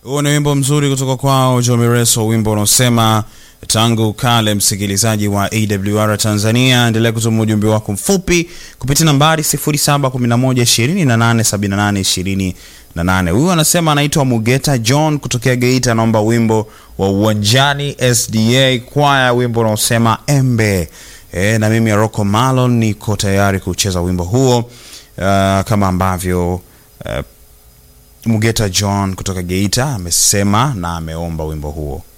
Huo ni wimbo mzuri kutoka kwao Jomireso, wimbo unaosema tangu kale. Msikilizaji wa AWR Tanzania, endelea kutuma ujumbe wako mfupi kupitia nambari 0711287828. Huyu anasema anaitwa Mugeta John kutokea Geita, anaomba wimbo wa Uwanjani SDA kwaya, wimbo unaosema Embe. E, na mimi Rocco Malon niko tayari kucheza wimbo huo uh, kama ambavyo uh, Mugeta John kutoka Geita amesema na ameomba wimbo huo.